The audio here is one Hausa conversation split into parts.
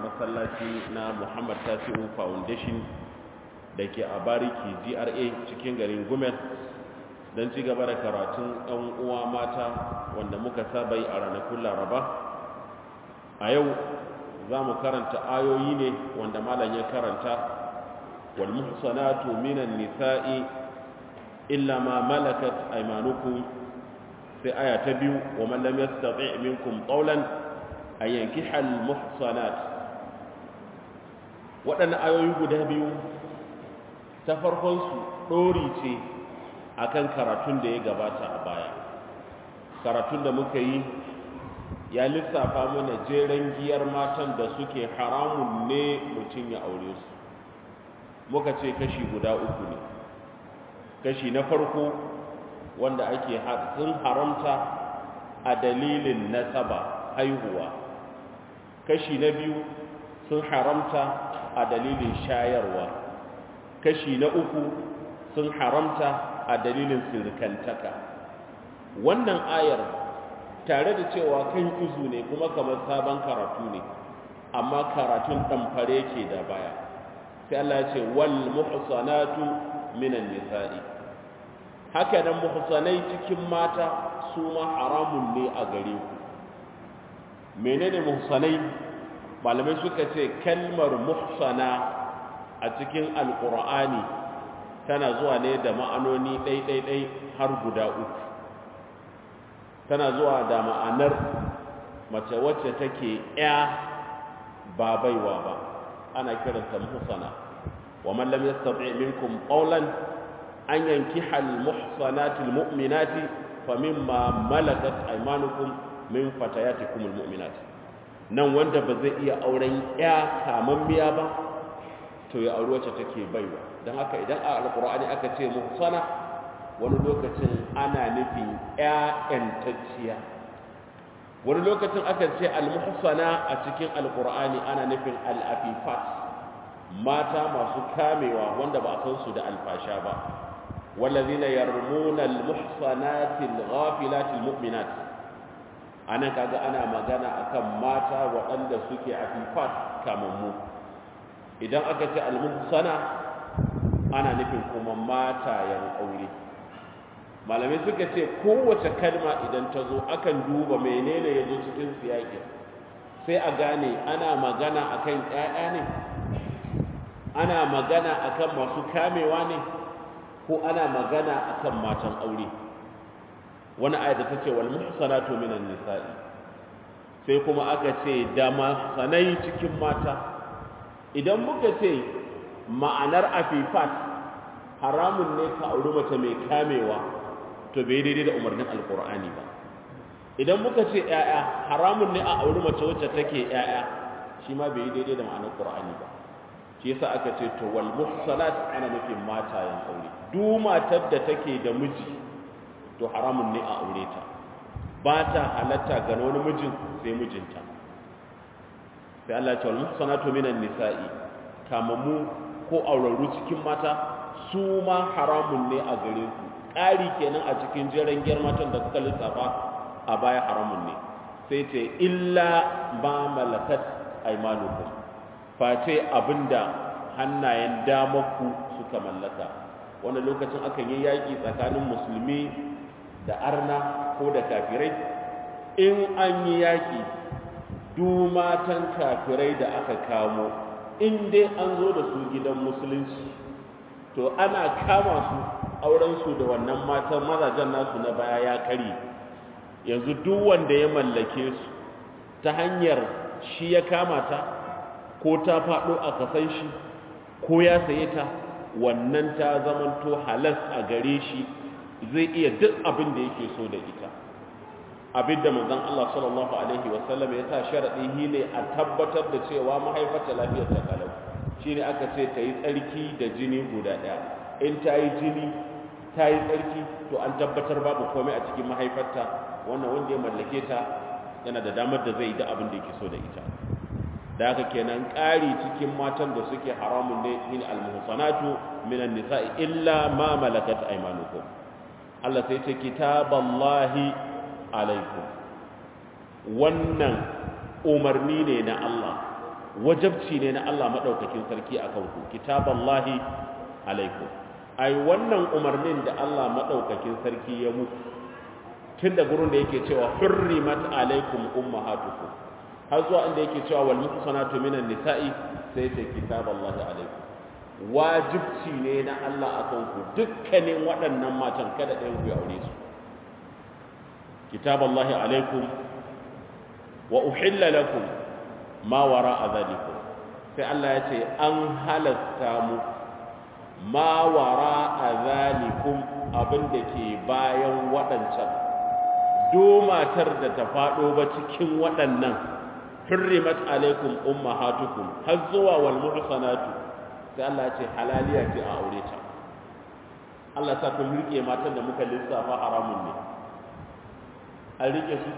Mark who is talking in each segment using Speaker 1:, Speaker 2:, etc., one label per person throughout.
Speaker 1: masallaci na muhammad tasiru foundation da ke a bariki gra cikin garin gumel don ci gaba da karatun ɗan uwa mata wanda muka saba yi a ranakun laraba a yau za mu karanta ayoyi ne wanda malam ya karanta wal muhsanatu minan nisa'i illa ma malakat aymanukum sai aya ta biyu wa man lam yastati' minkum qawlan ay yankiha al muhsanat waɗannan ayoyi guda biyu ta farkon su dori ce akan karatun da ya gabata a baya karatun da muka yi ya lissafa mana jeren giyar matan da suke haramun ne mutum ya aure su muka ce kashi guda uku ne kashi na farko wanda ake sun haramta a dalilin nasaba haihuwa kashi na biyu sun haramta a dalilin shayarwa kashi na uku sun haramta a dalilin sirkantaka wannan ayar tare da cewa kan izu ne kuma kamar sabon karatu ne amma karatun ɗamfare ke da baya sai Allah ya ce wal muhsanatu minan nisa'i haka nan muhsanai cikin mata su ma haramun ne a gare ku menene muhsanai malamai suka ce kalmar muhsana a cikin alqur'ani tana zuwa ne da ma'anoni ɗai-ɗai-ɗai har guda uku tana zuwa da ma'anar mace wacce take ya ba baiwa ba ana kiranta muhsana wa man lam yastati' minkum qawlan an yankiha al muhsanati al mu'minati famimma malakat aymanukum min fatayatikum al mu'minat nan wanda ba zai iya auren ya kamammiya ba to ya auri wacce take baiwa dan haka idan a alqur'ani aka ce muhsana wani lokacin ana nufin ‘ya'yantacciya wani lokacin aka ce almuhsana a cikin alkur'ani ana nufin al'afifat mata masu kamewa wanda ba san su da alfasha ba wallazina yarmuna almuhsanati alghafilati almu'minat anan kaga ana magana akan mata waɗanda suke afifat kamammu idan aka ce almuhsana ana nufin kuma matayen aure malamai suka ce kowace kalma idan ta zo akan duba menene ya zo cikin siyaƙin sai a gane ana magana akan ƴaƴa ne ana magana akan masu kamewa ne ko ana magana akan matan aure wani ayat ta ce wal muhsanatu minan nisa'i sai kuma aka ce da sanai cikin mata idan muka ce ma'anar afifat haramun ne ka auri mace mai kamewa to bai daidai da umarnin alkur'ani ba idan muka ce ‘ya'ya haramun ne a auri mace wacce take ‘ya'ya shi ma bai daidai da ma'anar ƙur'ani ba shi yasa aka ce to wal muhsanat ana nufin matayen aure duk matar da take da miji to haramun ne a aure ta ba ta halatta ga wani mijin sai mijinta sai Allah ya ce wal muhsanatu minan nisa'i kamamu ko aurarru cikin mata su ma haramun ne a gare ku ƙari kenan a cikin jiran matan da suka lissafa a baya haramun ne sai ce illa ba malakat aimanukum face abinda hannayen damaku suka mallaka wanda lokacin akan yi yaƙi tsakanin musulmi da arna ko da kafirai in an yi yaƙi du matan kafirai da aka kamo in dai an zo da su gidan musulunci to ana kama su aurensu da wannan matan mazajen nasu na baya ya kare yanzu duk wanda ya mallake su ta hanyar shi ya kama ta ko ta faɗo a kasan shi ko ya saye ta wannan ta zamanto halas a gare shi zai iya duk abin da yake so da ita abin da manzon Allah sallallahu alaihi wasallam ya sa sharadi ne a tabbatar da cewa mahaifarta lafiyar ta kalau shine aka ce ta yi tsarki da jini guda ɗaya in ta yi jini ta yi tsarki to an tabbatar babu komai a cikin mahaifarta wannan wanda ya mallake ta yana da damar da zai yi da abin da yake so da ita da haka kenan ƙari cikin matan da suke haramun ne min almuhsanatu minan nisa'i illa ma malakat aymanukum Allah sai ce kitaballahi alaikum wannan umarni ne na Allah wajabci ne na Allah madaukakin sarki akan ku kitaballahi alaikum ai wannan umarnin da Allah madaukakin sarki ya muku tun da gurin da yake cewa hurrimat alaikum ummahatukum har zuwa inda yake cewa wal muhsanatu minan nisa'i sai ce kitaballahi alaikum wajibci ne na Allah akan ku dukkanin waɗannan matan kada ɗayan ku ya aure su kitaballahi alaikum wa uhilla lakum ma wara'a dhalikum sai Allah ya ce an halasta mu ma wara'a dhalikum abin da ke bayan waɗancan do matar da ta faɗo ba cikin waɗannan hurrimat alaikum ummahatukum har zuwa wal muhsanatu sai Allah ya ce halaliya ce a aure ta Allah ta kun rike matan da muka lissafa haramun ne an rike su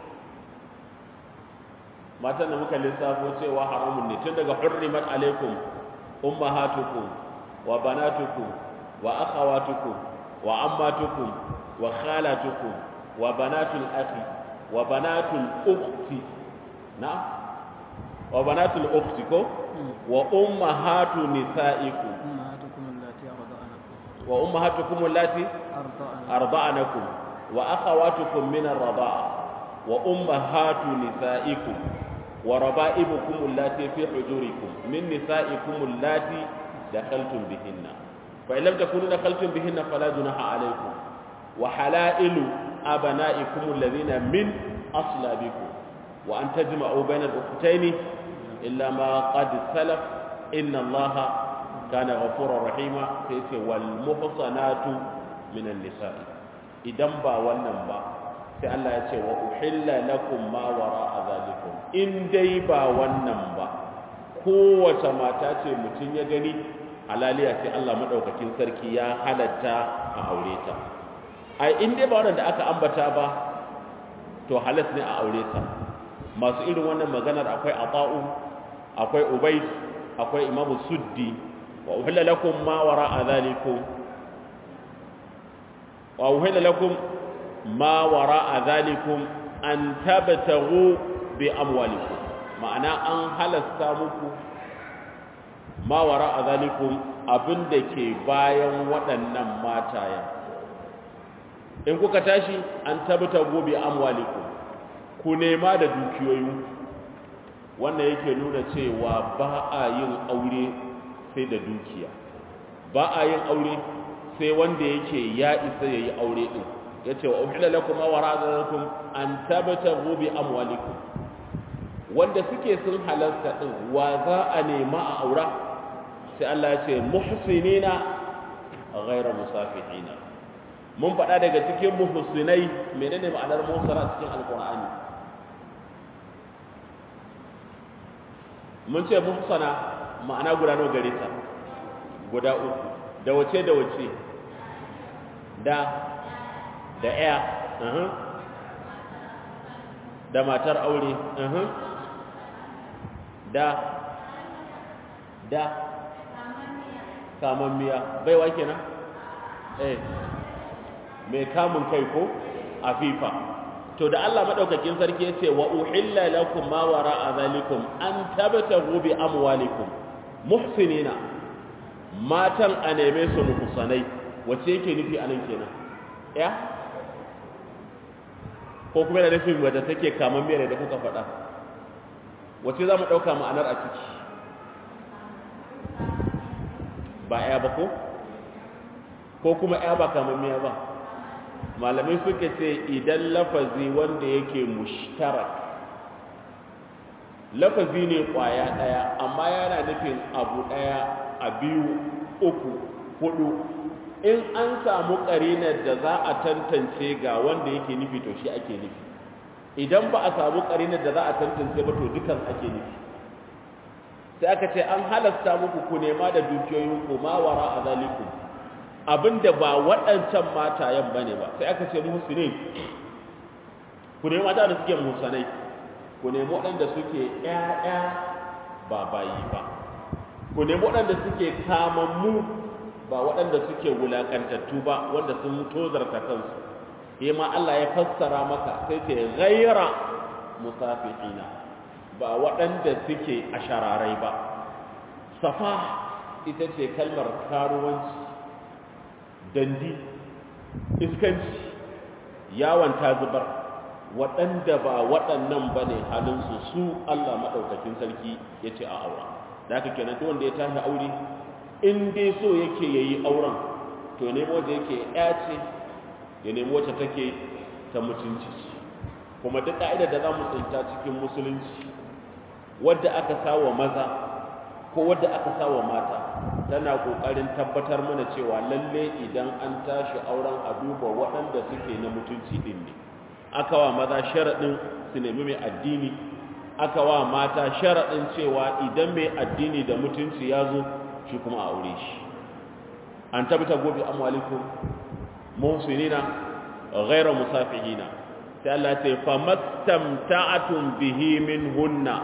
Speaker 1: matan da muka lissafo cewa haramun ne tun daga hurrimat alaikum ummahatukum wa banatukum wa akhawatukum wa ammatukum wa khalatukum wa banatul akhi wa banatul ukhti na wa banatul ukhti ko wa ummahatu nisaikum wa ummahatukum allati arda'anakum wa akhawatukum min ar-rida'a wa ummahatu nisaikum wa raba'ibukum allati fi hujurikum min nisaikum allati dakhaltum bihinna fa in lam takunu dakhaltum bihinna fala junaha alaykum wa halailu abana'ikum alladhina min aslabikum wa an tajma'u bayna al-ukhtayn illa ma qad salaf inna allaha kana ghafurur rahima sai ce wal muhsanatu minan nisa'i idan ba wannan ba sai Allah ya ce wa uhilla lakum ma wara'a zalikum in dai ba wannan ba kowace mata ce mutum ya gani halaliya sai Allah madaukakin sarki ya halatta a aure ta ai in dai ba wannan da aka ambata ba to halas ne a aure ta masu irin wannan maganar akwai ata'u akwai ubayd akwai imamu suddi wa uhilla lakum ma wara'a zalikum wa uhilla lakum ma wara'a zalikum an tabtaghu bi amwalikum ma'ana an halasta muku ma wara'a zalikum abinda ke bayan waɗannan mataya in kuka tashi an tabtaghu bi amwalikum ku nema da dukiyoyin wannan yake nuna cewa ba a yin aure sai da dukiya ba a yin aure sai wanda yake ya isa yayi aure din yace wa uhilla lakum wa ra'azakum an tabtagu bi amwalikum wanda suke sun halarta din wa za a nema a aura sai Allah ya ce muhsinina ghayra musafihina mun faɗa daga cikin muhsinai menene ma'anar muhsara cikin alqur'ani mun ce muhsana ma'ana guda nawa gare ta guda uku da wace da wace da da ɗaya da matar aure da da kamun miya baiwa kenan eh mai kamun kai ko afifa to da Allah madaukakin sarki yace wa uhilla lakum ma wara'a zalikum an tabtagu bi amwalikum muhsinina matan a neme su muhsanai wace yake nufi anan kenan ya ko kuma da nufin wadda take kaman miyar da kuka faɗa wace za mu ɗauka ma'anar a ciki ba ya ba ko ko kuma ya ba kaman miya ba malamai suka ce idan lafazi wanda yake mushtarak lafazi ne kwaya ɗaya amma yana nufin abu ɗaya a biyu uku hudu in an samu ƙarinar da za a tantance ga wanda yake nufi to shi ake nufi idan ba a samu ƙarinar da za a tantance ba to dukan ake nufi sai aka ce an halasta muku ku nema da dukiyoyinku ma wara a zalikum abinda ba waɗancan matayen ba ne ba sai aka ce musulun ku nemi mata da suke musanai ku nemi waɗanda suke ƴaƴa ba bayi ba ku nemi waɗanda suke kamammu ba waɗanda suke wulaƙantattu ba wanda sun tozarta kansu yi ma Allah ya fassara maka sai ce ghaira musafihina ba waɗanda suke a shararai ba safa ita ce kalmar karuwanci dandi iskanci yawon ta zubar waɗanda ba waɗannan ba ne halinsu su Allah maɗaukakin sarki ya ce a aura da aka kenan duk wanda ya tashi aure in dai so yake ya yi auren to nemo da yake ya ce ya nemo wacce take ta mutunci kuma duk ƙa'idar da za mu tsinta cikin musulunci wadda aka sawa maza ko wadda aka sawa mata tana ƙoƙarin tabbatar mana cewa lalle idan an tashi auren a duba waɗanda suke na mutunci ɗin ne aka wa maza sharaɗin su nemi mai addini aka wa mata sharaɗin cewa idan mai addini da mutunci ya zo shi kuma a aure shi an tabbata gobe amwalikum muhsinina ghayra musafihina sai Allah ya ce famastamta'atum bihi minhunna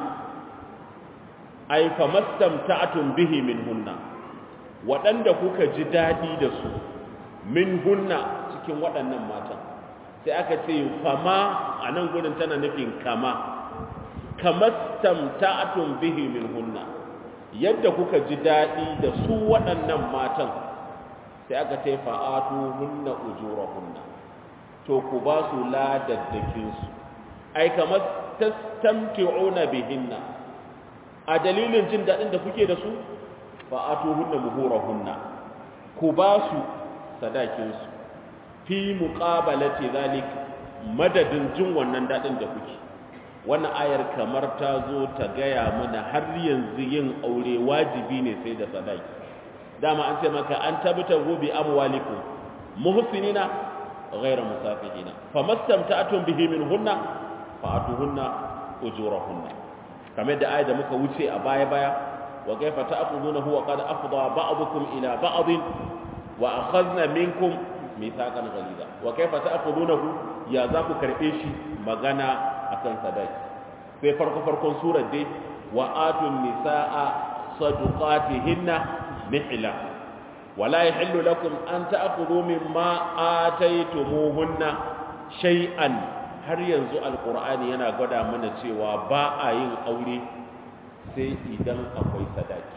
Speaker 1: ay famastamta'atum bihi minhunna waɗanda kuka ji daɗi da su minhunna cikin waɗannan matan sai aka ce fama a nan gudun tana nufin kama kamastamta'atun bihi minhunna yadda kuka ji daɗi da su waɗannan matan sai aka ce fa'atu hunna ujurahunna to ku ba su ladaddakin su ai kamar tastamti'una bihinna a dalilin jin daɗin da kuke da su fa'atu hunna muhurahunna ku ba su sadakin su fi muqabalati zalik madadin jin wannan dadin da kuke wannan ayar kamar ta zo ta gaya mana har yanzu yin aure wajibi ne sai da sadaki dama an ce maka an tabbata gobe amwalikum muhsinina ghayra musafihina famastamta'tum bihi minhunna fa'atuhunna ujurahunna kamar da ayar da muka wuce a baya baya wa kayfa ta'khudunahu wa qad afdha ba'dukum ila ba'd wa akhadna minkum mithaqan ghaliza wa kaifa ta'khudunahu ya za ku karbe shi magana akan sadaki sai farko farkon surar dai wa atun nisaa sadaqatihinna nihla wala yahillu lakum an ta'khudhu mimma ataytumuhunna shay'an har yanzu alqur'ani yana gwada mana cewa ba a yin aure sai idan akwai sadaki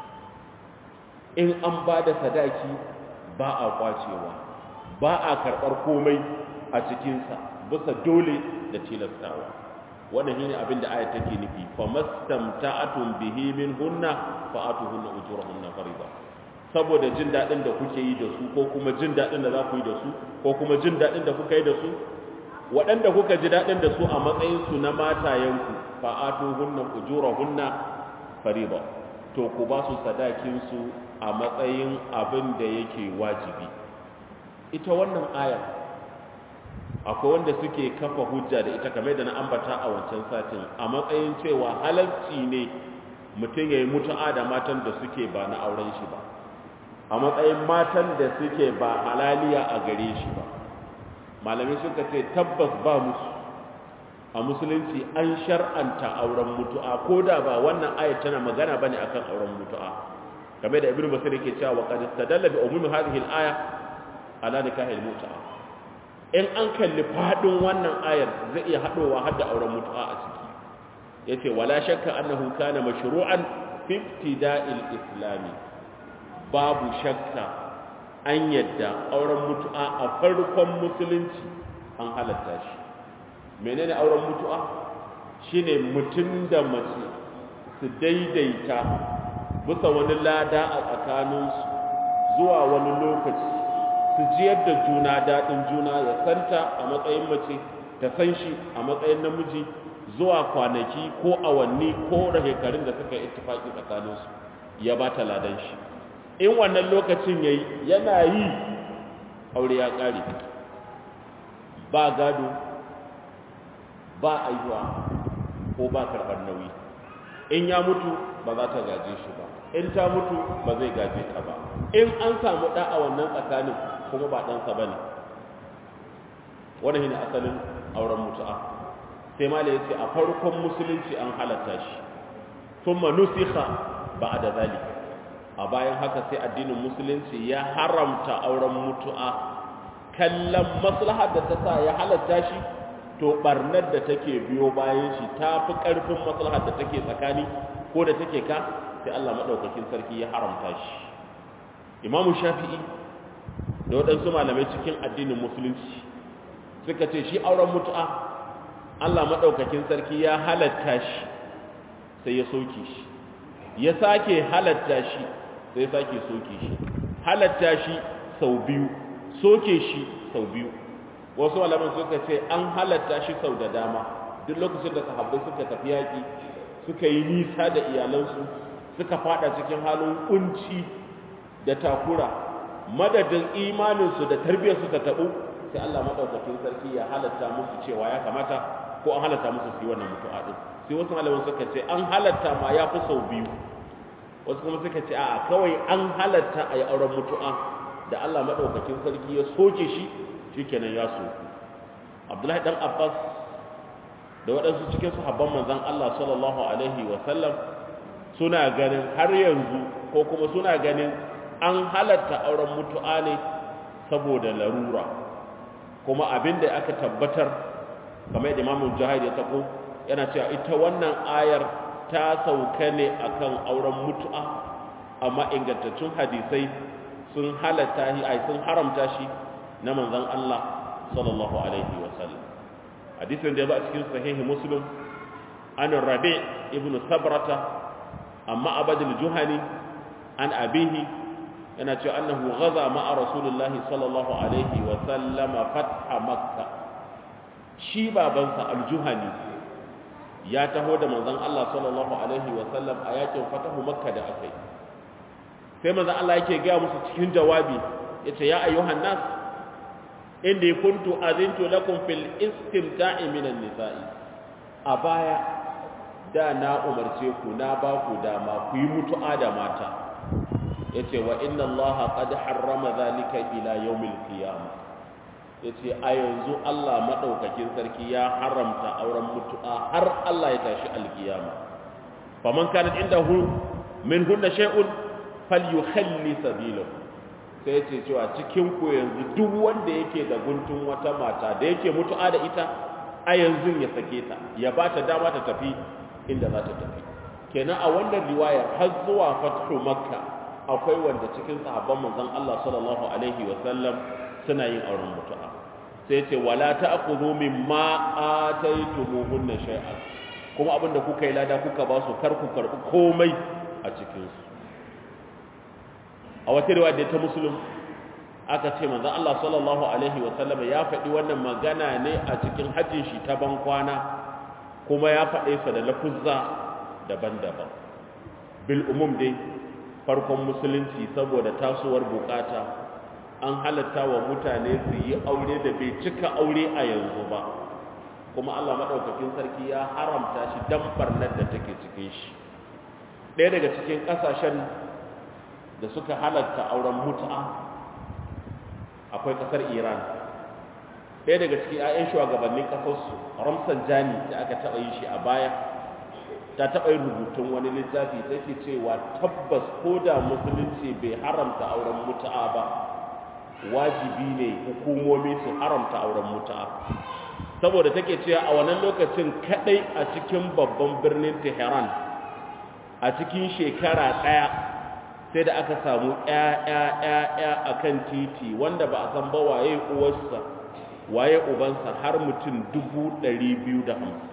Speaker 1: in an ba da sadaki ba a kwacewa ba a karɓar komai a cikinsa bisa dole da tilastawa wannan shine abin da ayat take nufi fa mastamta'atun bihi min hunna fa atuhunna ujurahunna fariida saboda jin dadin da kuke yi da su ko kuma jin dadin da za ku yi da su ko kuma jin dadin da kuka yi da su waɗanda kuka ji dadin da su a matsayin su na matayenku fa atuhunna ujurahunna fariida to ku ba su sadakin su a matsayin abin da yake wajibi ita wannan ayar akwai wanda suke kafa hujja da ita kamar da na ambata a wancan satin a matsayin cewa halarci ne mutum ya yi mutu'a da matan da suke ba na auren shi ba a matsayin matan da suke ba halaliya a gare shi ba malamai suka ce tabbas ba musu a musulunci an shar'anta auren mutu'a ko da ba wannan ayat tana magana bane akan auren mutu'a kamar da ibnu basir yake cewa wa qad istadalla bi umumi hadhihi al-aya ala nikahil mutu'a in an kalli fadin wannan ayar zai iya hadowa har da auren mutu'a a ciki yace wala shakka annahu kana mashru'an fi ibtida'il islami babu shakka an yadda auren mutu'a a farkon musulunci an halatta shi menene auren mutu'a shine mutum da mace su daidaita bisa wani lada a tsakaninsu zuwa wani lokaci su jiyar da juna daɗin juna ya santa a matsayin mace ta san shi a matsayin namiji zuwa kwanaki ko awanni ko shekarun da suka yi ittifaki tsakaninsu ya ba ta ladan shi in wannan lokacin yayi yana yi aure ya ƙare ba gado ba aihuwa ko ba karɓar nauyi in ya mutu ba za ta gaje shi ba in ta mutu ba zai gaje ta ba in an samu ɗa a wannan tsakanin kuma ba ɗansa ba ne wani shi ne asalin auren mutu'a sai ma ya ce a farkon musulunci an halatta shi sun manusiha ba a da zali a bayan haka sai addinin musulunci ya haramta auren mutu'a kallon maslahar da ta sa ya halatta shi to barnar da take biyo bayan shi ta fi ƙarfin maslahar da take tsakani ko da take ka sai Allah maɗaukakin sarki ya haramta shi imamu shafi'i da waɗansu malamai cikin addinin musulunci suka ce shi auren mutu'a Allah maɗaukakin sarki ya halatta shi sai ya soke shi ya sake halatta shi sai ya sake soke shi halatta shi sau biyu soke shi sau biyu wasu malaman suka ce an halatta shi sau da dama duk lokacin da sahabbai suka tafi yaƙi suka yi nisa da iyalansu suka fada cikin halin kunci da takura madadin imaninsu da tarbiyyarsu ta taɓu sai Allah maɗaukakin sarki ya halatta musu cewa ya kamata ko an halatta musu su yi wannan mutu'a ɗin sai wasu malaman suka ce an halatta ma ya fi sau biyu wasu kuma suka ce a kawai an halatta a yi auren mutu'a da Allah maɗaukakin sarki ya soke shi shikenan ya soku abdullahi dan abbas da waɗansu cikin sahabban manzon Allah sallallahu alaihi wa sallam suna ganin har yanzu ko kuma suna ganin an halatta auren mutu'a ne saboda larura kuma abin da aka tabbatar kamar yadda imamu jahid ya tako yana cewa ita wannan ayar ta sauka ne akan auren mutu'a amma ingantaccen hadisai sun halatta shi ai sun haramta shi na manzon Allah sallallahu alaihi wa sallam hadisin da ya zo a cikin sahihi muslim an rabi ibn sabrata amma abadul juhani an abihi yana cewa annahu ghaza ma'a rasulullahi sallallahu alaihi wa sallama fatha makka shi babansa aljuhani ya taho da manzon Allah sallallahu alaihi wa sallam a yakin fatahu makka da akai sai manzon Allah yake ga musu cikin jawabi yace ya ayyuhan nas inni kuntu azintu lakum fil istimta'i minan nisa'i a baya da na umarce ku na ba ku dama ku yi mutu'a da mata yace wa inna allaha qad harrama zalika ila yawmil qiyamah yace a yanzu Allah madaukakin sarki ya haramta auren mutu'a har Allah ya tashi alkiyama faman kanat indahu min hunna shay'un falyukhalli sabilahu sai ce cewa cikin ku yanzu duk wanda yake da guntun wata mata da yake mutu'a da ita a yanzu ya sake ta ya ba ta dama ta tafi inda za ta tafi kenan a wannan riwayar har zuwa fathu makka akwai wanda cikin sahabban manzon Allah sallallahu alaihi wa sallam suna yin auren mutu'a sai ce wala ta'khudhu mimma ataytumuhunna shay'an kuma abinda kuka yi lada kuka ba su kar ku karbi komai a cikin su a wata riwaya da ta musulun aka ce manzon Allah sallallahu alaihi wa sallam ya faɗi wannan magana ne a cikin hajjin shi ta ban kwana kuma ya faɗe sa da lafuzza daban-daban bil umum dai farkon musulunci saboda tasowar bukata an halatta wa mutane su yi aure da bai cika aure a yanzu ba kuma Allah madaukakin sarki ya haramta shi dan barnar da take cikin shi ɗaya daga cikin ƙasashen da suka halatta auren mutu'a akwai kasar iran ɗaya daga cikin 'ya'yan shugabannin ƙasarsu ramsan jani da aka taɓa yi shi a baya ta taɓa yin rubutun wani littafi ta ke cewa tabbas ko da musulunci bai haramta auren mutu'a ba wajibi ne hukumomi su haramta auren mutu'a saboda take cewa a wannan lokacin kaɗai a cikin babban birnin tehran a cikin shekara ɗaya sai da aka samu ‘ya'ya a kan titi wanda ba a san ba waye uwarsa waye ubansa har mutum dubu ɗari biyu da hamsin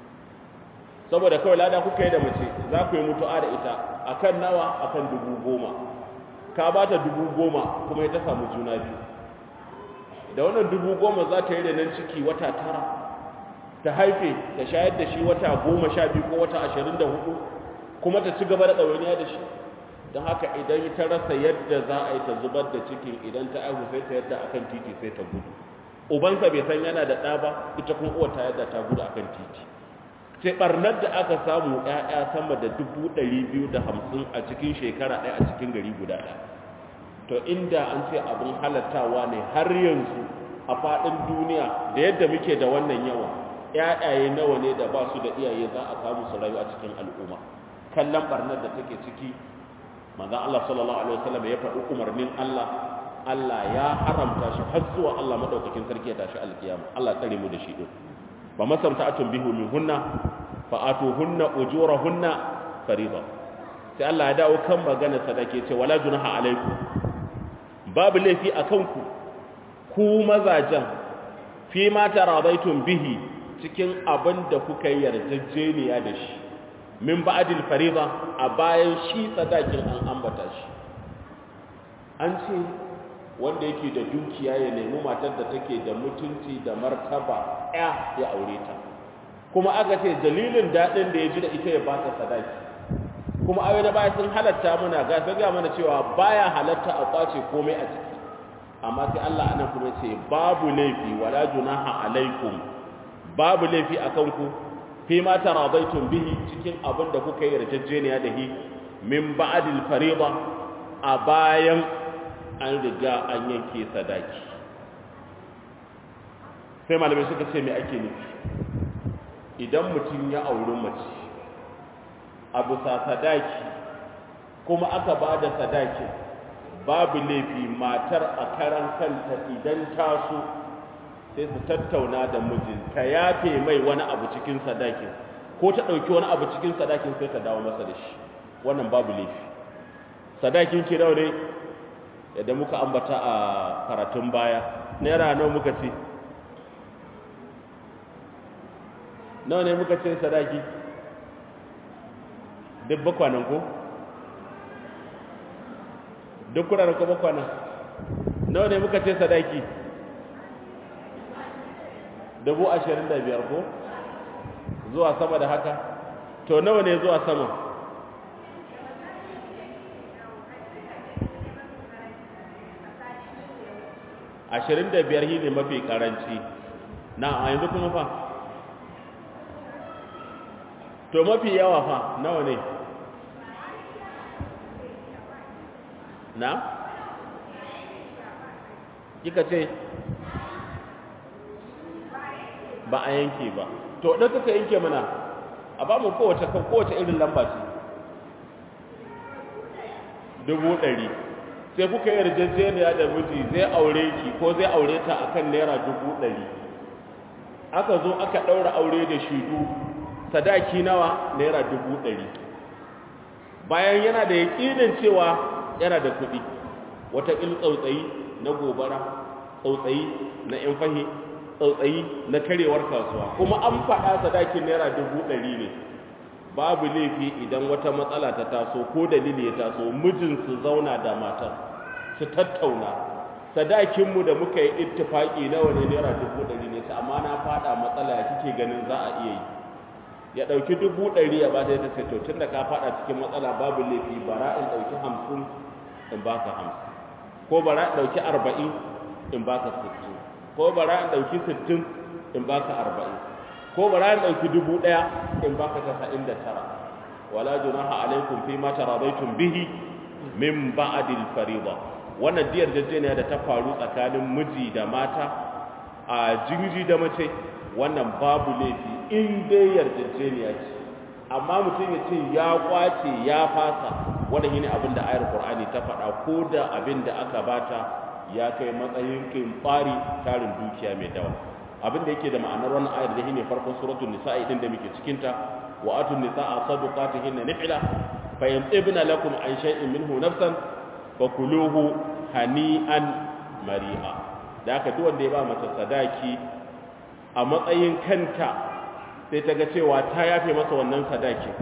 Speaker 1: saboda kawai lada kuka yi da mace za ku yi mutu'a da ita a kan nawa a kan dubu goma ka ba ta dubu goma kuma ya ta samu juna biyu da wannan dubu goma za ta yi da nan ciki wata tara ta haife ta shayar da shi wata goma sha biyu ko wata ashirin da hudu kuma ta ci gaba da ɗawainiya da shi don haka idan ta rasa yadda za a yi ta zubar da cikin idan ta aihu sai ta yadda akan titi sai ta gudu ubansa bai san yana da ɗa ba ita kuma uwa ta yadda ta gudu akan titi sai barnar da aka samu ‘ya'ya sama da dubu ɗari biyu da hamsin a cikin shekara ɗaya a cikin gari guda ɗaya to inda an ce abin halattawa ne har yanzu a faɗin duniya da yadda muke da wannan yawa ‘ya'yaye nawa ne da ba su da iyaye za a samu su rayu a cikin al'umma kallon barnar da take ciki manzon Allah sallallahu alaihi wasallam ya faɗi umarnin Allah Allah ya haramta shi har zuwa Allah madaukakin sarki ya tashi alkiyama Allah tsare mu da shi din fa masamta'atun bihu min hunna fa atuhunna ujurahunna fariida sai Allah ya dawo kan magana sadake ce wala junaha alaikum babu laifi akan ku ku mazajan fi ma taradaitum bihi cikin abin da kuka yarjejeniya da shi min ba'dil fariida a bayan shi sadakin an ambata shi an ce wanda yake da dukiya ya nemi matar da take da mutunci da martaba ya ya aure ta kuma aka ce dalilin daɗin da ya ji da ita ya ba ta sadaki kuma ayoyi da baya sun halatta mana ga sai ga mana cewa baya halatta a kwace komai a ciki amma sai Allah anan kuma ce babu laifi wala junaha alaikum babu laifi akan ku fi ma taradaitum bihi cikin abin da kuka yi yarjejeniya da hi min ba'dil fariida a bayan an riga an yanke sadaki sai malamai suka ce me ake nufi idan mutum ya auri mace a bisa sadaki kuma aka ba da sadaki babu laifi matar a karan kanta idan ta so sai su tattauna da mijinta yafe mai wani abu cikin sadakin ko ta ɗauki wani abu cikin sadakin sai ta dawo masa da shi wannan babu laifi sadakin ki ne yadda muka ambata a karatun baya naira nawa muka ce nawa ne muka ce sadaki duk bakwanan ko duk kudanar ko bakwanan nawa ne muka ce sadaki dubu ashirin da biyar ko zuwa sama da haka to nawa ne zuwa sama ashirin da biyar shi ne mafi karanci na a yanzu kuma fa to mafi yawa fa nawa ne na kika ce ba a yanke ba to ɗan suka yanke mana a ba mu kowace kan kowace irin lamba ce dubu ɗari sai kuka yi yarjejeniya da miji zai aure ki ko zai aure ta akan naira dubu ɗari aka zo aka ɗaura aure da shidu sadaki nawa naira dubu ɗari bayan yana da yaƙinin cewa yana da kuɗi wata il tsautsayi na gobara tsautsayi na yan fahi tsautsayi na karewar kasuwa kuma an faɗa sadakin naira dubu ɗari ne babu laifi idan wata matsala ta taso ko dalili ya taso mijin su zauna da matar su tattauna sadakinmu da muka yi ittifaki nawa ne naira dubu ɗari ne ta amma na faɗa matsala ya kike ganin za a iya yi ya ɗauki dubu ɗari ya ba ta yadda sai to tun da ka faɗa cikin matsala babu laifi bara in ɗauki hamsin in ba ka hamsin ko bara in ɗauki arba'in in ba ka sittin ko bara in ɗauki sittin in ba ka arba'in ko bara in ɗauki dubu ɗaya in ba ka tasa'in da tara wala junaha alaikum fi ma taradaitum bihi min ba'dil fariḍa wannan diyar jajjeniya da ta faru tsakanin miji da mata a jinji da mace wannan babu laifi in dai yarjejeniya ce amma mutum ya ce ya kwace ya fasa wannan shine abin da ayar qur'ani ta faɗa ko da abin da aka bata ya kai matsayin kimfari tarin dukiya mai dawa abin da yake da ma'anar wannan ayar da shine farkon suratul nisa'i din da muke cikin ta wa atun nisaa sadaqatihinna nihla fa yamtibna lakum an shay'in minhu nafsan fakuluhu hani'an mari'a da haka duk wanda ya ba mace sadaki a matsayin kanta sai ta ga cewa ta yafe masa wannan sadakin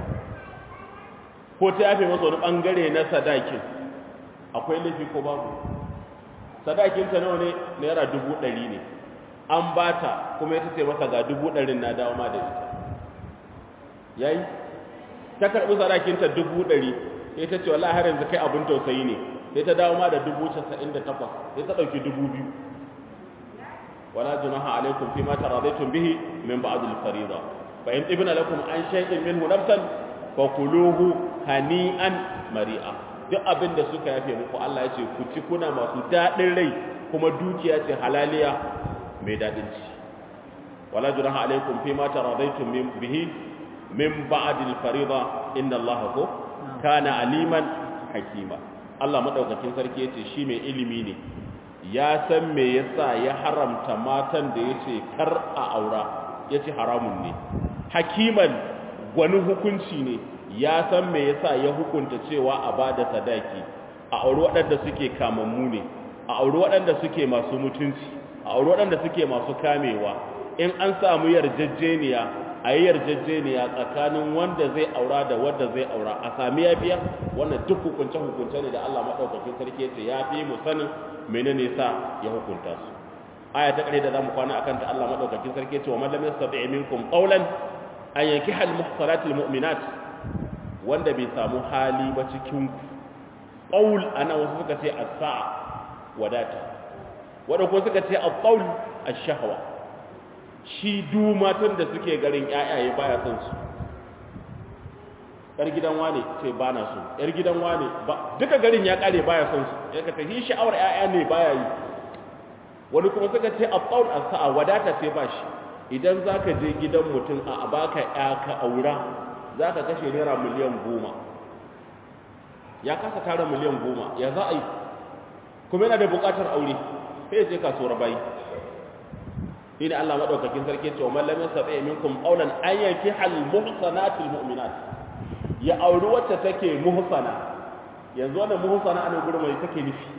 Speaker 1: ko ta yafe masa wani bangare na sadakin akwai laifi ko babu sadakinta nawa ne naira dubu ɗari ne an ba ta kuma ya ce masa ga dubu ɗarin na dawo ma da ita yayi ta karɓi sadakinta dubu ɗari sai ta ce wallahi har yanzu kai abin tausayi ne sai ta dawo ma da dubu casa'in da takwas sai ta ɗauki dubu biyu wala junaha alaikum fi ma taradaitum bihi min ba'd al-fariida fa in ibna lakum an shay'in minhu nafsan fa kuluhu hani'an mari'a duk abin da suka yafe muku Allah ya ce ku ci kuna masu dadin rai kuma dukiya ce halaliya mai dadin ci wala junaha alaikum fi ma taradaitum min bihi min ba'd al-fariida inna Allah ko kana aliman hakima Allah madaukakin sarki yace shi mai ilimi ne ya san me yasa ya haramta matan da yace kar a aura yace haramun ne hakiman gwani hukunci ne ya san me yasa ya hukunta cewa a bada sadaki a auri waɗanda suke kamammu ne a auri waɗanda suke masu mutunci a auri waɗanda suke masu kamewa in an samu yarjejeniya a yi yarjejeniya tsakanin wanda zai aura da wanda zai aura a sami yafiya wannan duk hukunce hukunce ne da Allah madaukakin sarki ya ce ya fi mu sanin menene sa ya hukunta su aya ta kare da zamu kwana akan ta Allah madaukakin sarki ya ce wa man lam yastati minkum qawlan an yankiha al muhsanatil mu'minat wanda bai samu hali ba cikin ku qaul ana wasu suka ce as-sa'a wadata wanda ko suka ce al-qaul ash-shahwa shi du matan da suke garin ƴaƴaye baya son su yar gidan wane ce ba na so yar gidan wane ba duka garin ya kare baya son su ya ka tafi sha'awar ƴaƴa ne baya yi wani kuma suka ce al-qaul as-sa'a wadata ce ba shi idan zaka je gidan mutum a baka ƴa ka aura zaka kashe naira miliyan goma ya kasa tara miliyan goma ya za a yi kuma yana da buƙatar aure sai je kasuwar bayi shi ne Allah maɗaukakin sarki ce wa mallamin sabai minkum qawlan an yanki hal muhsanatil mu'minat ya auri wacce take muhsana yanzu wannan muhsana ana gurin mai take nufi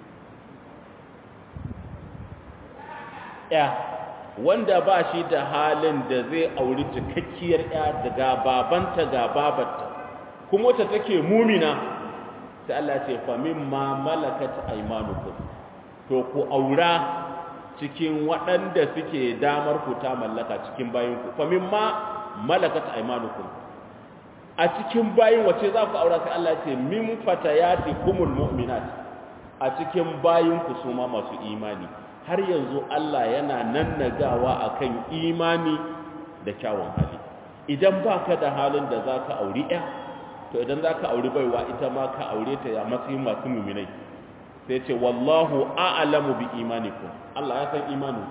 Speaker 1: ya wanda ba shi da halin da zai auri cikakkiyar ya daga babanta ga babarta kuma wacce take mumina sai Allah ce fa mimma malakat aymanukum to ku aura cikin waɗanda suke damar ku ta mallaka cikin bayin ku fa mimma malakat aymanukum a cikin bayin wace za ku aura sai Allah ce min fatayatikumul mu'minat a cikin bayin ku su ma masu imani har yanzu Allah yana nannagawa akan imani da kyawun hali idan baka da halin da zaka auri ɗaya to idan za ka auri baiwa ita ma ka aure ta ya matsayin masu muminai sai ce wallahu a'lamu bi imanikum Allah ya san imanin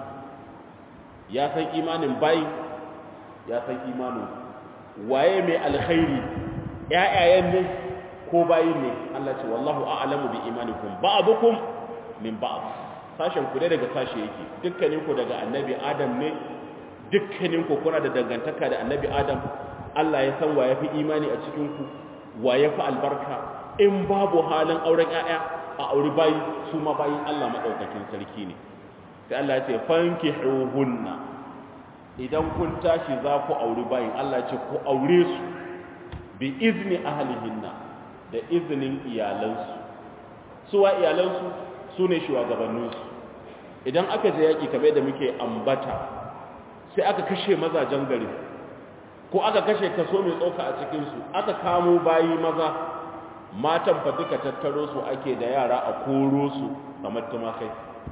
Speaker 1: ya san imanin bai ya san imanin waye mai alkhairi ƴaƴayen ne ko bayi ne Allah ce wallahu a'lamu bi imanikum ba'dukum min ba'd sashen ku daga sashe yake dukkanin ku daga annabi Adam ne dukkanin ku kuna da dangantaka da annabi Adam Allah ya san wa yafi imani a cikin ku wa ya fi albarka in babu halin auren ‘ya'ya a auri bayi su ma bayin Allah maɗaukakin sarki ne sai Allah ce fanki hunna idan kun tashi za ku auri bayin Allah ce ku aure su bi izini ahalihinna da izinin iyalansu suwa iyalansu su ne shugabanninsu idan aka je yaƙi kamar da muke ambata sai aka kashe mazajen gari ko aka kashe kaso mai tsoka a cikinsu aka kamo bayi maza matan fa duka tattaro su ake da yara a koro su kamar tumakai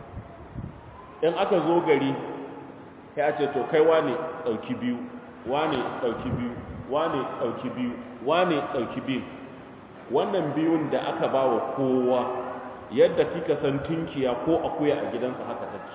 Speaker 1: in aka zo gari sai a ce to kai wane ɗauki biyu wane ɗauki biyu wane ɗauki biyu wane ɗauki biyu wannan biyun da aka ba wa kowa yadda kika san tunkiya ko akuya a gidansa haka take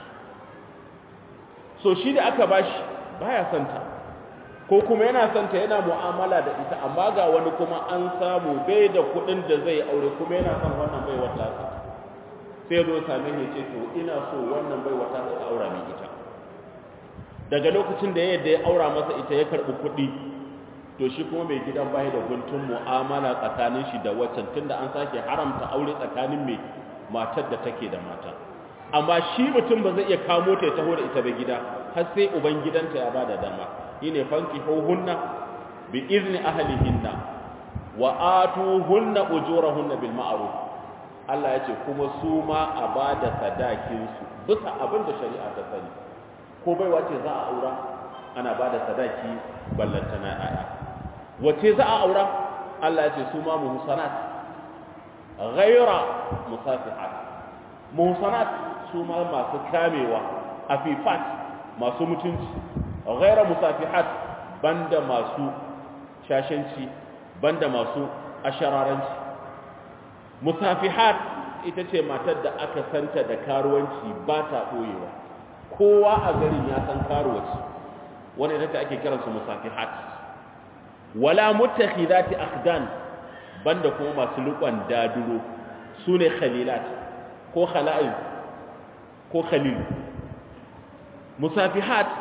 Speaker 1: so shi da aka bashi baya santa ko kuma yana santa yana mu'amala da ita amma ga wani kuma an samu bai da kuɗin da zai aure kuma yana son wannan bai wata sa sai zo same ni ce to ina so wannan bai wata sa aura min ita daga lokacin da yadda ya aura masa ita ya karɓi kuɗi to shi kuma mai gidan bai da guntun mu'amala tsakanin shi da waccan tunda an sake haramta aure tsakanin mai matar da take da mata amma shi mutum ba zai iya kamo ta ya taho da ita ba gida har sai uban gidanta ya bada dama shine fankihuhunna bi izni ahlihinna wa atuhunna ujurahunna bil ma'ruf Allah yace kuma su ma a bada sadakin su bisa abin da shari'a ta sani ko bai wace za a aura ana bada sadaki ballantana aya wace za a aura Allah yace su ma muhsanat ghayra musafihat muhsanat su ma masu kamewa afifat masu mutunci ghaira musafihat banda masu shashanci banda masu ashararanci musafihat ita ce matar da aka santa da karuwanci ba ta ɓoyewa kowa a garin ya san karuwaci wani ita ake kiransu musafihat wala mutakhidati akhdan banda kuma masu riƙon daduro su ne khalilat ko khala'il ko khalil musafihat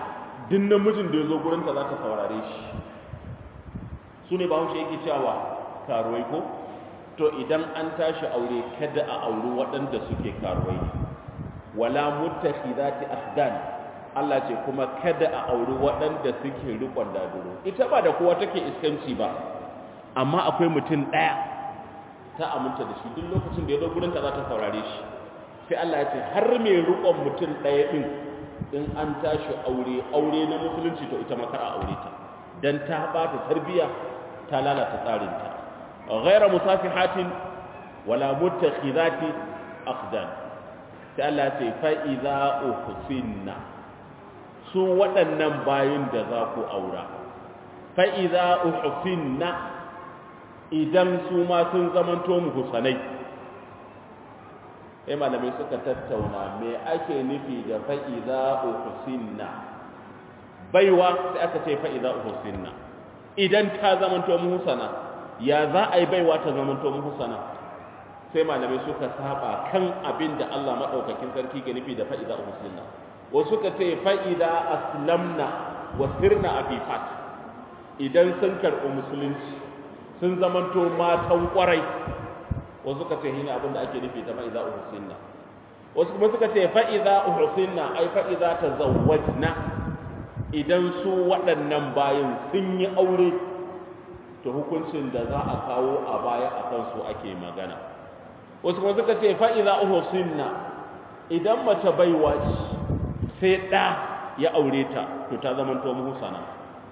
Speaker 1: duk namijin da ya zo gurinta za ta saurare shi su ne bahaushe yake cewa karuwai ko to idan an tashi aure kada a auri waɗanda suke karuwai ne wala muttakhidati ahdan Allah ce kuma kada a auri waɗanda suke rikon daduro ita ba da kowa take iskanci ba amma akwai mutum ɗaya ta aminta da shi duk lokacin da ya zo gurinta za ta saurare shi sai Allah ya ce har mai rikon mutum ɗaya ɗin in an tashi aure aure na musulunci to ita makar a aure ta dan ta ba ta tarbiya ta lalata tsarinta ghaira musafihatin wala muttakhidati aqdan sai Allah ya ce fa idza uhsinna su waɗannan bayin da za ku aura fa idza uhsinna idan su ma sun zamanto muhsanai sai malamai suka tattauna me ake nufi da fa idza uhsinna baiwa sai aka ce fa idza uhsinna idan ta zamanto muhsana ya za a yi baiwa ta zamanto muhsana sai malamai suka saba kan abin da Allah madaukakin sarki ke nufi da fa'ida uhsinna wasu suka ce fa'ida aslamna wa sirna afifat idan sun karɓi musulunci sun zamanto matan kwarai wasu suka ce hina abin da ake nufi da fa'ida uhsinna wasu kuma suka ce fa'ida uhsinna ai fa'ida tazawwajna idan su waɗannan bayan sun yi aure to hukuncin da za a kawo a baya a kansu ake magana wasu kuma suka ce fa'iza uhusinna idan mace baiwa ce sai ɗa ya aure ta to ta zama to muhusana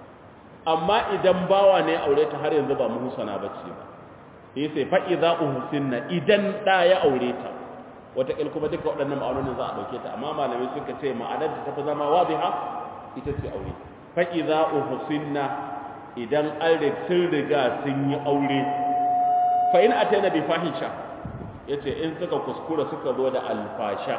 Speaker 1: amma idan bawa ne aure ta har yanzu ba muhusana ba ce ba yi sai fa'iza uhusinna idan ɗa ya aure ta wataƙil kuma duka waɗannan ma'aunin za a ɗauke ta amma malamai suka ce ma'anar da ta fi zama wadiha ita ce aure fa'iza uhusinna idan an sun riga sun yi aure fa'in a taina bi fahisha ya ce in suka kuskura suka zo da alfasha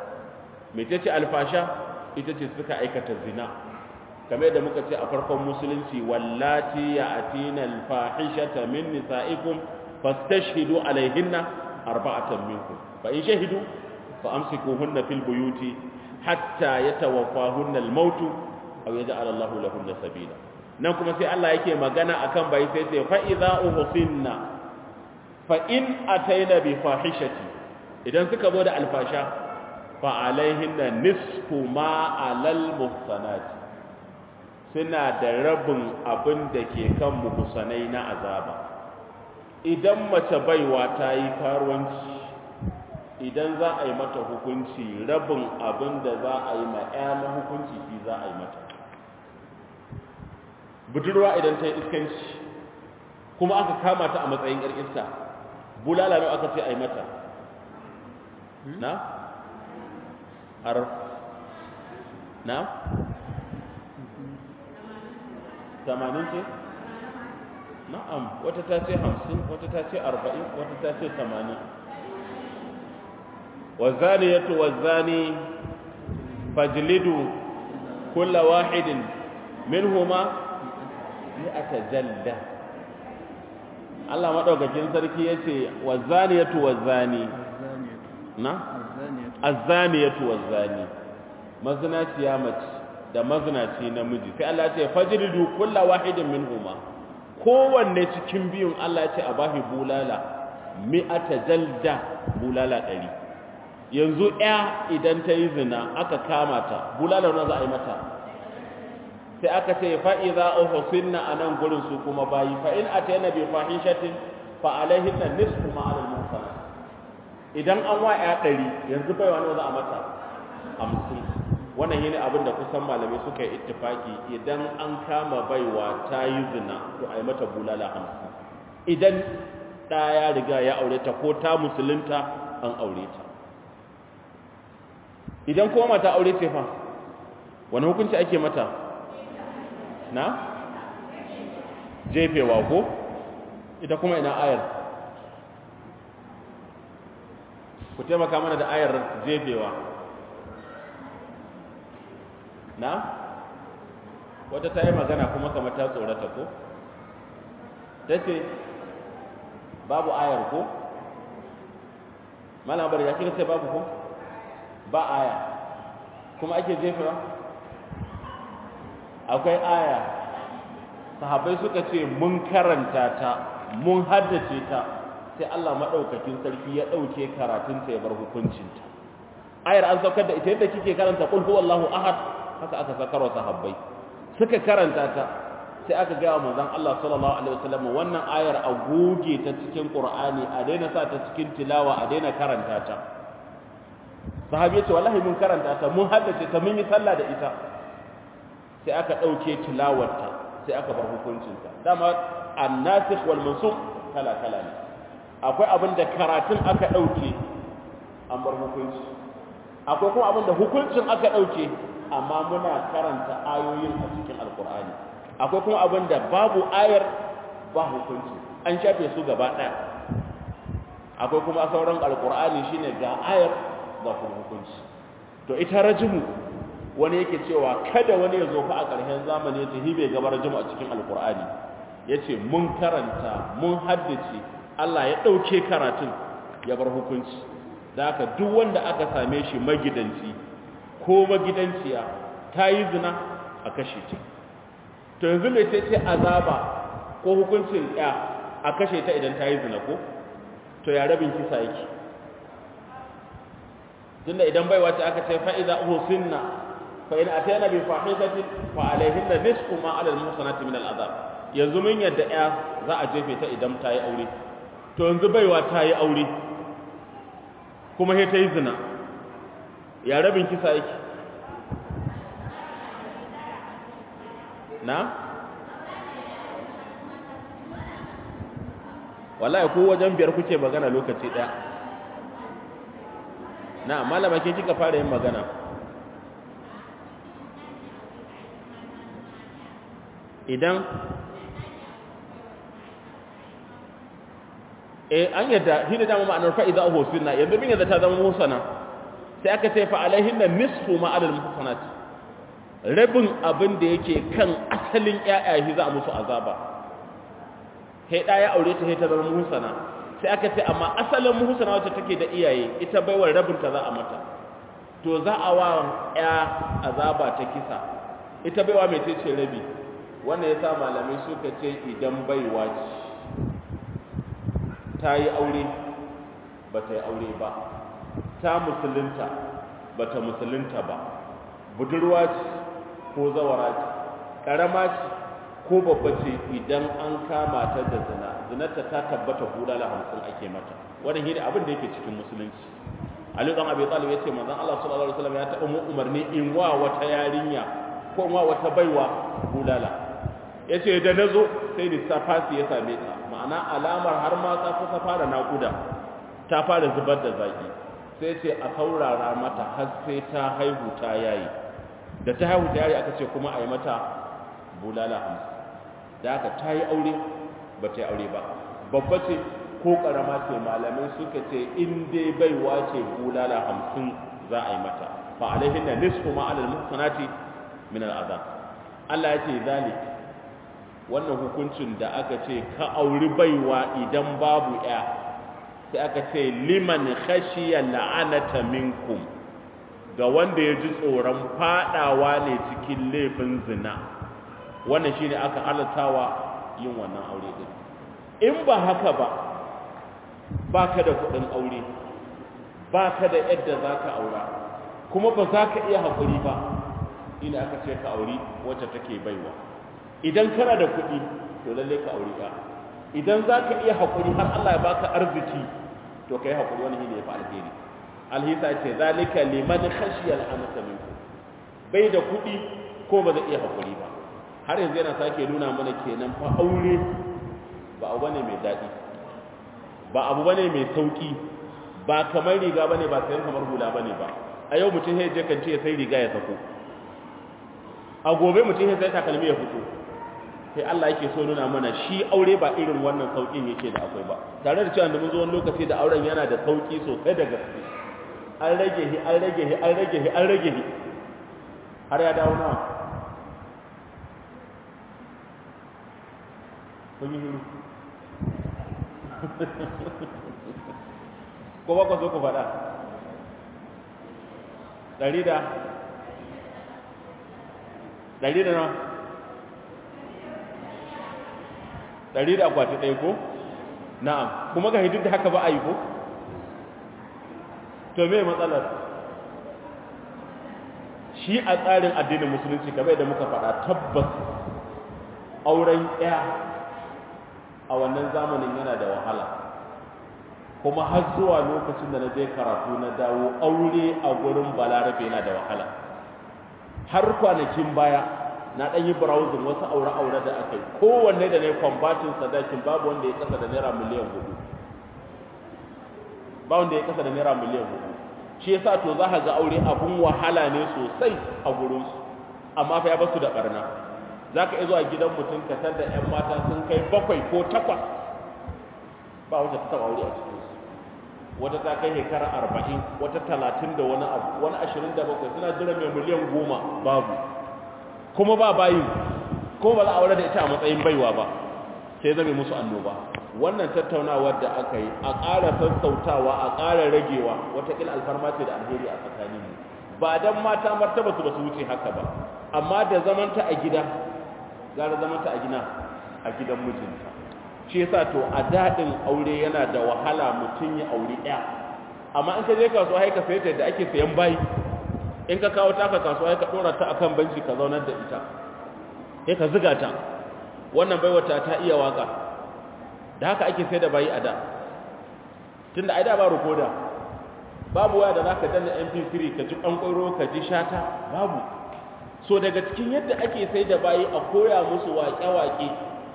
Speaker 1: mai ta ce alfasha ita ce suka aikata zina kamar da muka ce a farkon musulunci wallati ya atina alfahishata min nisa'ikum fastashhidu alaihinna arba'atan minkum fa in shahidu fa amsikuhunna fil buyuti hatta yatawaffahunna al-maut aw yaj'al Allahu lahunna sabila nan kuma sai Allah yake magana akan bai sai sai fa idza uhsinna fa in ataina bi fahishati idan suka zo da alfasha fa alaihinna nisfu ma alal muhsanat suna da rabin abin da ke kan muhsanai na azaba idan mace baiwa ta yi karuwanci idan za a yi mata hukunci rabin abin da za a yi ma na hukunci shi za a yi mata budurwa idan ta yi iskanci kuma aka kama ta a matsayin yar iska bulala ne aka ce a yi mata na? har na? tamanin ce? na'am wata ta ce hamsin wata ta ce arba'in wata ta ce tamanin والزانية والزاني فاجلدوا كل واحد منهما مئة جلدة Allah madaukakin sarki yace wazaniyatu wazani na azaniyatu wazani mazinaciya mace da mazinaci namiji sai Allah ya ce fajridu kullu wahidin minhuma kowanne cikin biyun Allah ya ce a bahi bulala mi'ata jalda bulala ɗari yanzu ya idan ta yi zina aka kama ta bulala na za a yi mata sai aka ce fa'iza ohusinna a nan gurin su kuma bayi fa'in a ta yana bai fahishatin fa'alaihin na nisfu ma'alar musana idan an wa ya ɗari yanzu baiwa nawa za a mata hamsin wannan yi ne abin da kusan malamai suka yi ittifaki idan an kama baiwa ta yi zina to a yi mata bulala hamsin idan ɗaya riga ya aure ta ko ta musulunta an aure ta idan kuma mata aure ce fa wani hukunci ake mata na jefewa ko ita kuma ina ayar ku taimaka mana da ayar jefewa na wata ta yi magana kuma kamar ta tsorata ko ta ce babu ayar ko malamar ya kira sai babu ko ba aya kuma ake jefewa akwai aya sahabbai suka ce mun karanta ta mun haddace ta sai Allah madaukakin sarki ya dauke karatun ta ya bar hukuncin ta ayar an saukar da ita yadda kike karanta qul huwallahu ahad haka aka sakarwa sahabbai suka karanta ta sai aka gaya wa manzon Allah sallallahu alaihi wasallam wannan ayar a goge ta cikin Qur'ani a daina sa ta cikin tilawa a daina karanta ta sahabi ya ce wallahi mun karanta ta mun haddace ta mun yi sallah da ita sai aka dauke tilawarta sai aka bar hukuncin ta dama an-nasikh wal mansukh kala kala ne akwai abin da karatun aka dauke an bar hukunci akwai kuma abin da hukuncin aka dauke amma muna karanta ayoyin a cikin alqur'ani akwai kuma abin da babu ayar ba hukunci an shafe su gaba ɗaya akwai kuma sauran alkur'ani shine ga ayar ga kuma hukunci to ita rajimu wani yake cewa kada wani ya zo fa a ƙarshen zamani ya tafi bai gaba rajimu a cikin alkur'ani ya ce mun karanta mun haddace Allah ya ɗauke karatun ya bar hukunci da haka duk wanda aka same shi magidanci ko magidanciya ta yi zina a kashe ta to yanzu mai ce ce azaba ko hukuncin ya a kashe ta idan ta yi zina ko to ya rabin kisa yake tunda idan baiwa ce aka ce fa'iza uhusinna fa in atayna bi fahishatin fa alayhinna nisfu ma 'ala al-muhsanati min al-'adab yanzu mun yadda ya za a jefe ta idan ta yi aure to yanzu baiwa ta yi aure kuma sai ta yi zina ya rabin kisa yake na wallahi ko wajen biyar kuke magana lokaci daya na malama ke kika fara yin magana idan eh an yadda shi da dama ma'anar fa'iza uhusina yanzu bin yadda ta zama musana sai aka ce fa alaihinna nisfu ma alal muhsanat rabin abin da yake kan asalin ƴaƴaye za a musu azaba sai da ya aure ta sai ta zama muhsana sai aka ce amma asalin muhsana wacce take da iyaye ita baiwar rabin ta za a mata to za a wa ƴa azaba ta kisa ita baiwa mai ce rabi wannan yasa malamai suka ce idan baiwa ce ta yi aure ba ta yi aure ba ta musulunta ba ta musulunta ba budurwa ce ko zawara ce ƙarama ce ko babba ce idan an kama ta da zina zinarta ta tabbata bulala hamsin ake mata wannan shine abin da yake cikin musulunci Ali dan Abi Talib yace manzon Allah sallallahu alaihi wasallam ya taɓa mu umarni in wa wata yarinya ko wa wata baiwa bulala yace da nazo sai lissafasi ya same ta ma'ana alamar har ma ta kusa fara naƙuda ta fara zubar da zaki sai ce a saurara mata har sai ta haihu ta yayi da ta haihu ta yayi aka ce kuma a yi mata bulala hamsin da aka ta yi aure ba ta yi aure ba babba ce ko ƙarama ce malamai suka ce in dai baiwa ce bulala hamsin za a yi mata fa alaihin da nisfu ma alal muhsanati min al'azab Allah ya ce zalik wannan hukuncin da aka ce ka auri baiwa idan babu ya sai aka ce liman khashiya la'anata minkum ga wanda ya ji tsoron fadawa ne cikin laifin zina wannan shine aka halattawa yin wannan aure din in ba haka ba baka da kudin aure baka da yadda zaka aura kuma ba za ka iya haƙuri ba ina aka ce ka auri wacce take baiwa idan kana da kuɗi to lalle ka aure ka idan za ka iya haƙuri har Allah ya baka arziki to ka yi haƙuri wani ne ya fi alheri alhisa ce zalika liman khashiyal anata minkum bai da kuɗi ko ba zai iya haƙuri ba har yanzu yana sake nuna mana kenan fa aure ba abu bane mai daɗi ba abu bane mai sauki ba kamar riga bane ba sayan kamar hula bane ba a yau mutum sai je kan ce sai riga ya sako a gobe mutum sai takalmi ya fito sai Allah yake so nuna mana shi aure ba irin wannan saukin yake da akwai ba tare da cewa da mun zo wani lokaci da auren yana da sauki sosai da gaske an rage hi an rage hi an rage hi an rage hi har ya dawo nawa kun yi hiru ko ba ku so ku faɗa ɗari da ɗari da nawa ɗari da akwati ɗaya ko na'am kuma ga hidin da haka ba a yi ko to me matsalar shi a tsarin addinin musulunci kamar da muka faɗa tabbas auren ɗaya a wannan zamanin yana da wahala kuma har zuwa lokacin da na je karatu na dawo aure a gurin balarabe yana da wahala har kwanakin baya na ɗan yi browsing wasu aure-aure da aka yi kowanne da na yi kwambatin sadakin babu wanda ya kasa da naira miliyan hudu ba wanda ya kasa da naira miliyan hudu shi yasa to za ka ga aure abun wahala ne sosai a gurinsu amma fa ya basu da barna za ka iya zuwa gidan mutum ka tar da 'yan mata sun kai bakwai ko takwas ba wata ta taɓa aure a cikinsu wata ta kai shekara arba'in wata talatin da wani abu wani ashirin da bakwai suna jira mai miliyan goma babu kuma ba bayin ko ba za a aure da ita a matsayin baiwa ba sai zame musu annoba wannan tattaunawar da aka yi a ƙara sassautawa a ƙara ragewa watakila alfarma ce da alheri a tsakaninmu ba don mata martaba su ba su wuce haka ba amma da zamanta a gida gara zamanta a gina a gidan mijinta shi yasa to a daɗin aure yana da wahala mutum ya aure ɗaya amma in ka je kasuwa haika sai ta yadda ake sayan bayi in ka kawo taka kasuwa haika ɗora ta akan banci ka zaunar da ita sai ka ziga ta wannan baiwata ta iya waka da haka ake sai da bayi a da tun da aida ba rukoda babu waya da za ka danna mp3 ka ji ƙwanƙwaro ka ji shata babu so daga cikin yadda ake sai da bayi a koya musu waƙe-waƙe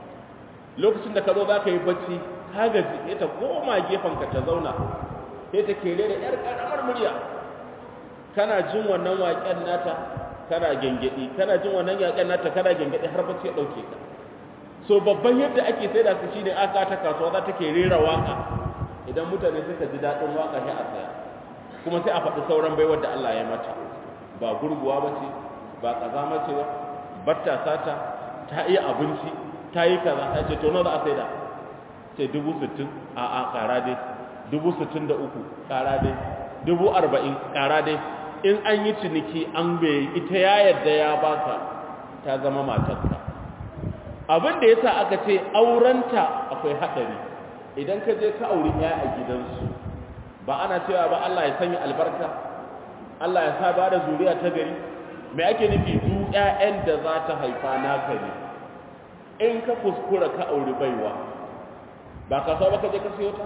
Speaker 1: lokacin da ka zo za ka yi bacci ka gaji sai ta koma ka ta zauna sai ta kere da ‘yar ƙaramar murya kana jin wannan waƙen nata kana gengedi kana jin wannan waƙen nata kana gengedi har bacci ya ɗauke ka so babban yadda ake sai da su shine aka ta kasuwa za ta ke rera waka idan mutane suka ji daɗin waka sai a saya kuma sai a faɗi sauran baiwar da Allah ya mata ba gurguwa ba ce ba ƙazama ce ba batta sata ta iya abinci ta yi kaza ta ce to nawa za a saida sai dubu sittin a a ƙara dai dubu sittin da uku ƙara dai dubu arba'in ƙara dai in an yi ciniki an bai ita ya yarda ya baka ta zama matarka abin da yasa aka ce aurenta akwai haɗari idan ka je ka auri ɗaya a gidansu ba ana cewa ba Allah ya sanya albarka Allah ya sa ba da zuriya ta gari me ake nufi du ƴaƴan da za ta haifa naka ne in ka kuskura ka auri baiwa ba ka ba ka je ka siyo ta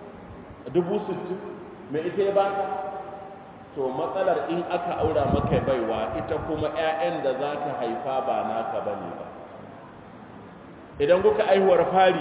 Speaker 1: dubu sittin me ita ya baka to matsalar in aka aura maka baiwa ita kuma ƴaƴan da za ta haifa ba naka bane ba idan kuka aihuwar fari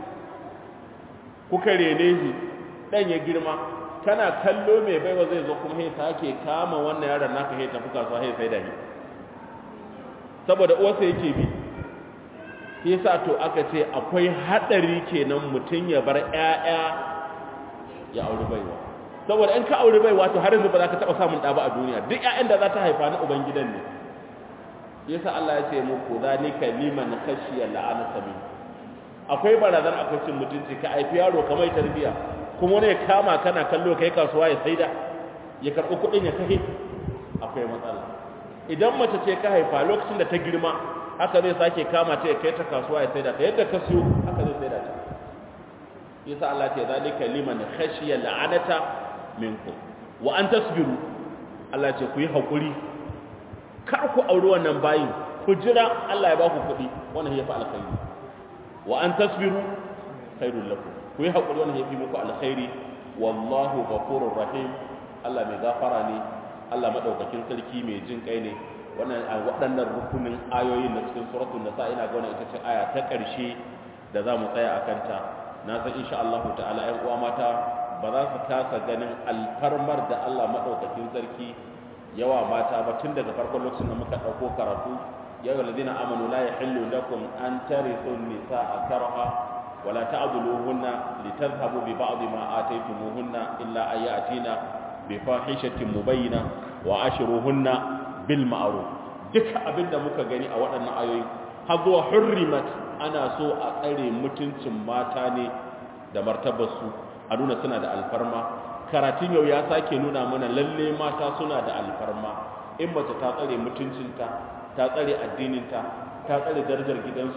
Speaker 1: kuka rene shi dan ya girma kana kallo mai baiwa zai zo kuma sai sake kama wannan yaron naka sai tafi kasuwa sai sai da shi saboda uwarsa yake bi yasa to aka ce akwai hadari kenan mutun ya bar ƴaƴa ya auri baiwa saboda in ka auri baiwa to har yanzu ba za ka taba samun ɗa ba a duniya duk ƴaƴan da za ta haifa na ubangidan ne yasa Allah ya ce muku zalika liman khashiya la'ana sabi akwai barazan akwai cin mutunci ka haifi yaro kamar tarbiya kuma ne kama kana kallo kai kasuwa ya saida ya karɓi kuɗin ya kai akwai matsala idan mace ce ka haifa lokacin da ta girma haka zai sake kama ta ya kai ta kasuwa ya saida ta yadda ka siyo haka zai saida ta yasa Allah ce zalika liman khashiya la'anata minkum wa an tasbiru Allah ce ku yi hakuri kar ku auri wannan bayin ku jira Allah ya ba ku kuɗi wannan ya fi alkhairi wa an tasbiru khairul lakum ku yi hakuri wannan ya fi muku alkhairi wallahu ghafurur rahim Allah mai gafara ne Allah madaukakin sarki mai jin kai ne wannan waɗannan rukunin ayoyin na cikin suratul nisa ina ga wannan ita ce aya ta ƙarshe da za mu tsaya akan ta na san insha Allah ta'ala ƴan uwa mata ba za su kasa ganin alfarmar da Allah madaukakin sarki yawa mata ba tun daga farkon lokacin da muka ɗauko karatu ya yi ladina amanu la yahillu lakum an tarithu nisaa karha wala ta'dhuluhunna litadhhabu bi ba'd ma ataytumuhunna illa ay ya'tina bi fahishatin mubayyina wa ashruhunna bil ma'ruf duka abinda muka gani a waɗannan ayoyi har zuwa hurrimat ana so a tsare mutuncin mata ne da martabarsu a nuna suna da alfarma karatun yau ya sake nuna mana lalle mata suna da alfarma in mace ta tsare mutuncinta ta tsare addininta ta tsare darajar gidansu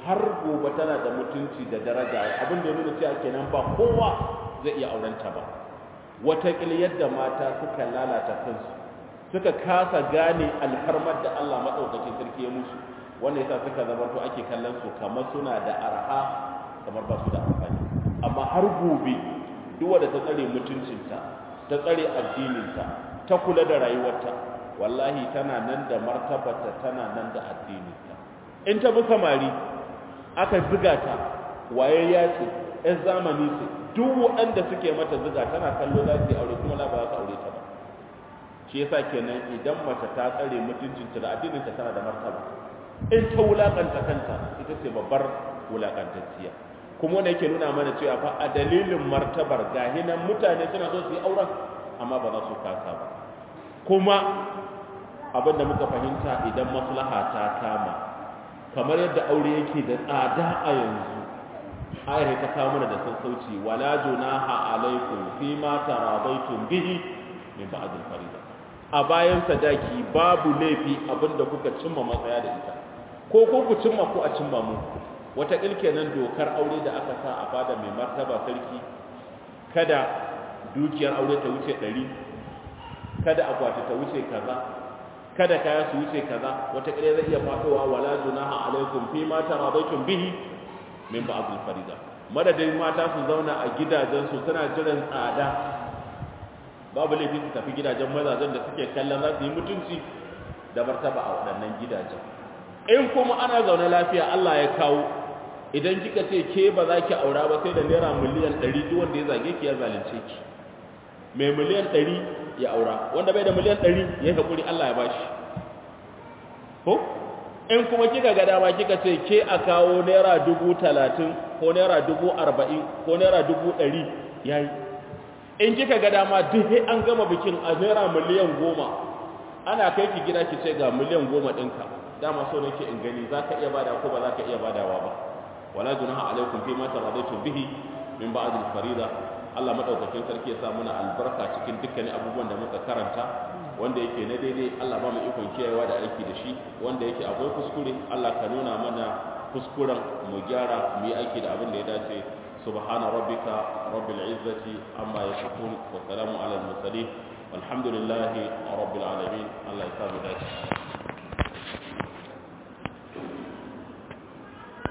Speaker 1: har gobe tana da mutunci da daraja abin da ya nuna cewa kenan ba kowa zai iya aurenta ba wataƙil yadda mata suka lalata kansu suka kasa gane alfarmar da Allah maɗaukakin sarki ya musu wanda yasa suka zama to ake kallon su kamar suna da arha kamar ba su da amfani amma har gobe duk wanda ta tsare mutuncinta ta tsare addininta ta kula da rayuwarta wallahi tana nan da martabarta tana nan da addininta in ta bi samari aka ziga ta waye ya ce ‘yan zamani ce duk waɗanda suke mata ziga tana kallo za su yi aure kuma la ba za su aure ta ba shi yasa kenan idan mace ta tsare mutuncinta da addininta tana da martaba in ta wulakanta kanta ita ce babbar wulakantacciya kuma wanda yake nuna mana cewa fa a dalilin martabar gahinan mutane suna so su yi auren amma ba za su kasa ba kuma abinda muka fahimta idan maslaha ta kama kamar yadda aure yake da tsada a yanzu ayar ta kawo mana da sassauci wala junaha alaikum fi ma tarabaitum bihi min ba'd al-fariida a bayan sadaki babu laifi abinda kuka cimma matsaya da ita ko ko ku cimma ko a cimma mu wata kenan dokar aure da aka sa a fada mai martaba sarki kada dukiyar aure ta wuce 100 kada akwati ta wuce kaza kada kaya su wuce kaza wata kire zai iya fadowa wala junaha alaikum fi ma taradaitum bihi min ba'd al-farida madadin mata su zauna a gidajen su suna jiran tsada babu laifi su tafi gidajen mazajen da suke kallon za su yi mutunci da martaba a waɗannan gidajen in kuma ana zaune lafiya Allah ya kawo idan kika ce ke ba za ki aura ba sai da naira miliyan 100 duk wanda ya zage ki ya zalunce ki mai miliyan 100 ya aura wanda bai da miliyan 100 ya hakuri Allah ya bashi ko in kuma kika ga dama kika ce ke a kawo naira 30 ko naira 40 ko naira 100 yayi in kika ga dama duk sai an gama bikin a naira miliyan 10 ana kai ki gida ki ce ga miliyan 10 ɗinka dama so nake in gani zaka iya bada ko ba zaka iya badawa ba wala junaha alaikum fi ma taradaitum bihi min ba'd al-farida Allah madaukakin sarki ya sa muna albarka cikin dukkanin abubuwan da muka karanta wanda yake na daidai Allah ba mu ikon kiyayewa da aiki da shi wanda yake akwai kuskure Allah ka nuna mana kuskuren mu gyara mu yi aiki da abin da ya dace subhana rabbika rabbil izzati amma yasifun wa salamun alal mursalin walhamdulillahi rabbil alamin Allah ya sa mu dace